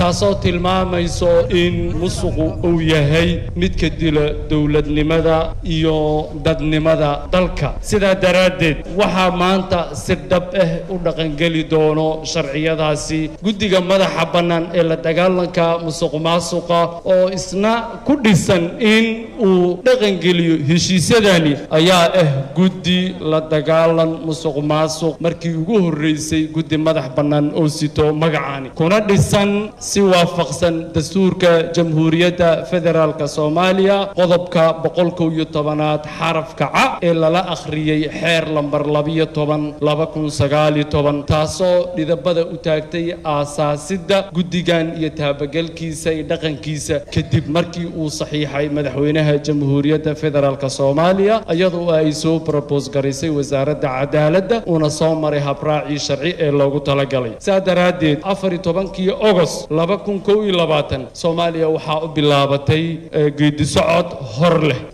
taasoo tilmaamayso in musuqu uu yahay midka dila dowladnimada iyo dadnimada dalka sidaa daraaddeed waxaa maanta si dhab ah u dhaqangeli doono sharciyadaasi guddiga madaxa bannaan ee la dagaalanka musuq maasuqa oo isna ku dhisan in uu dhaqangeliyo heshiisyadani ayaa ah guddi la dagaalan musuq maasuq markii ugu horreysay guddi madax bannaan oo sito magacaani kuna dhisan si waafaqsan dastuurka jamhuuriyadda federaalka soomaaliya qodobka boqol kow iyo tobanaad xarafka ca ee lala akhriyey xeer lambar labiyo toban laba kun sagaaliyo toban taasoo dhidabada u taagtay aasaasidda guddigan iyo taabagelkiisa iyo dhaqankiisa kadib markii uu saxiixay madaxweynaha jamhuuriyadda federaalk soomaaliya iyadoo ay soo brobos garaysay wasaaradda cadaaladda uuna soo maray habraacii sharci ee loogu talagalay saa daraaddeed afar iyo tobankii ogost laba kun kow iyo labaatan soomaaliya waxaa u bilaabatay geedisocod hor leh